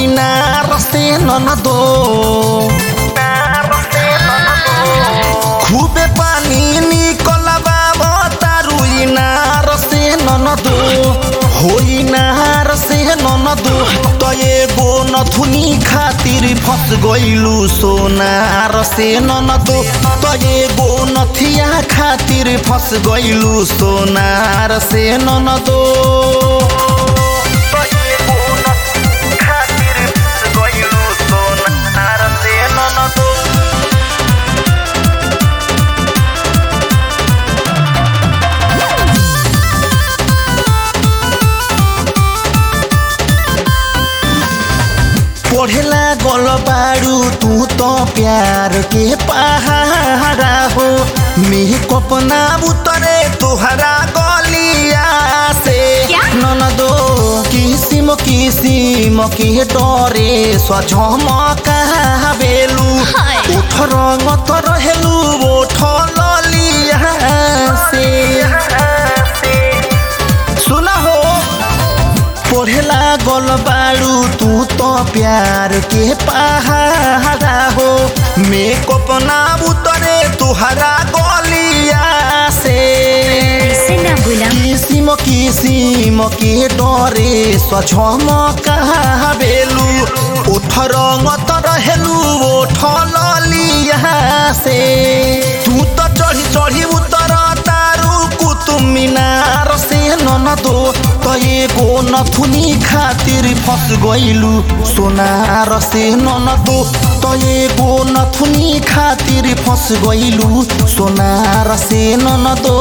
इनार से ननदो खूबे पानी निकलबा तारू इनार से ननदो हो इनार से ननदो त एगो नथुनी खातिर फस गइलु सोनार से ननदो त एगो नथिया खातिर फस गइलु सोनार से ननदो पढ़ेला गल बारू तू तो प्यार के पहाड़ा हो मेकअप ना उतरे तोहरा गलिया से क्या? ननदो किसिम किसिम के डरे सझमकाबेलु हाय। उठ रंग त रहेलु ओठ ललिया से सुना हो पढ़ेला गल बारू तू तो प्यार के पहाड़ा हो मेकअप ना उतरे तुहरा गलिया से ऐसे ना बोला किसिम किसिम के डरे सझम कहाबेलु ओठ रंग त रहेलु ओठ ललिया से तू त चढ़ी चढ़ी उतर तारू कुतुब मीनार से ननदो त एगो नथुनी खातिर फस गइलु सोनार से ननदो त एगो नथुनी खातिर फस गइलु सोनार से ननदो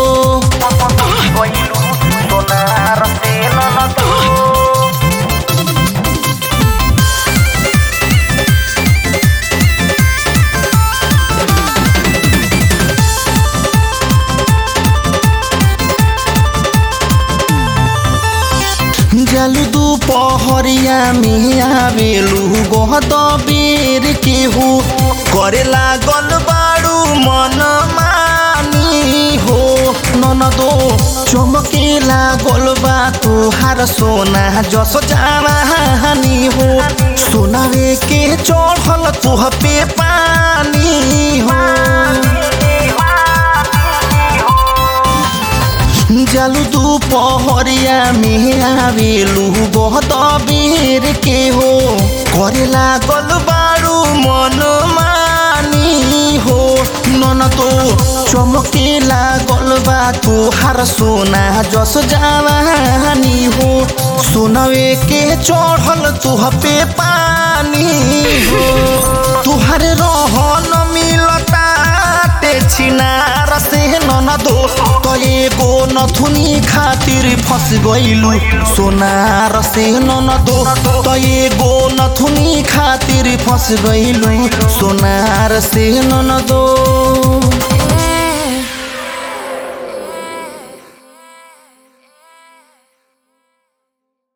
जल दुपहरिया में आवेलु गहद बेर के हो करे लागल बारू मन मानी हो ननदो चमके लागल बा तोहार सोना जस जानी हो सोनावे के चढ़ल तुह पे पानी हो जलु दुपहरिया में आवेलु बहुत बेर के हो करे लागल बारू मन मानी हो नन तो चमके लागल बा तोहार सोना जस जानी हो सोनवे के चढ़ल तुह पे पानी हो तुहार रहन मिलता ते छिनार से ननदो त एगो नथुनी खातिर फस गइलु सोनार से ननदो त एगो नथुनी खातिर फस गइलु सोनार से ननदो